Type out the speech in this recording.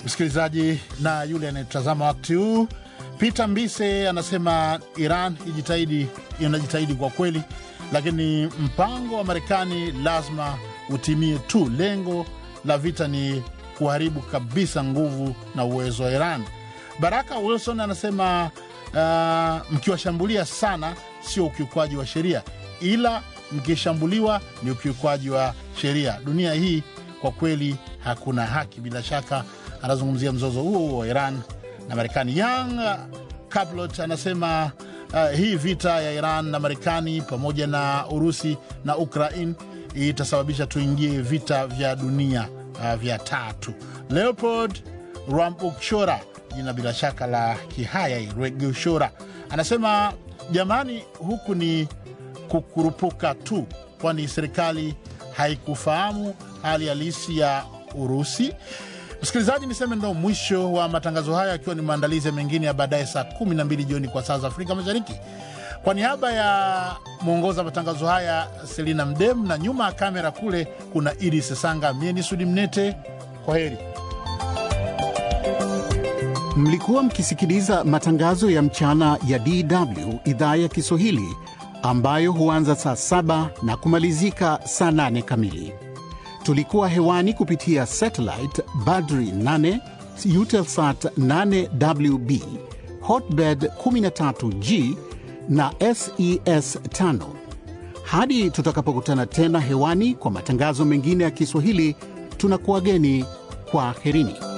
msikilizaji na yule anayetazama wakati huu. Peter Mbise anasema Iran ijitahidi, inajitahidi kwa kweli, lakini mpango wa Marekani lazima utimie tu. Lengo la vita ni kuharibu kabisa nguvu na uwezo wa Iran. Baraka Wilson anasema uh, mkiwashambulia sana sio ukiukwaji wa sheria, ila mkishambuliwa ni ukiukwaji wa sheria. Dunia hii kwa kweli hakuna haki. Bila shaka anazungumzia mzozo huo huo wa Iran na Marekani. Young Caplot anasema uh, hii vita ya Iran na Marekani pamoja na Urusi na Ukraine itasababisha tuingie vita vya dunia uh, vya tatu. Leopold Rwambukshora, jina bila shaka la Kihaya Rwegushora, anasema jamani, huku ni kukurupuka tu, kwani serikali haikufahamu hali halisi ya Urusi. Msikilizaji, niseme ndo mwisho wa matangazo haya, akiwa ni maandalizi mengine ya baadaye saa 12 jioni kwa saa za Afrika Mashariki. Kwa niaba ya mwongoza matangazo haya Selina Mdem, na nyuma ya kamera kule kuna Idi Sesanga, mie ni Sudi Mnete. Kwa heri. Mlikuwa mkisikiliza matangazo ya mchana ya DW idhaa ya Kiswahili ambayo huanza saa saba na kumalizika saa nane kamili. Tulikuwa hewani kupitia satellite Badri 8 Eutelsat 8WB Hotbird 13G na SES 5. Hadi tutakapokutana tena hewani kwa matangazo mengine ya Kiswahili, tunakuwageni kwa herini.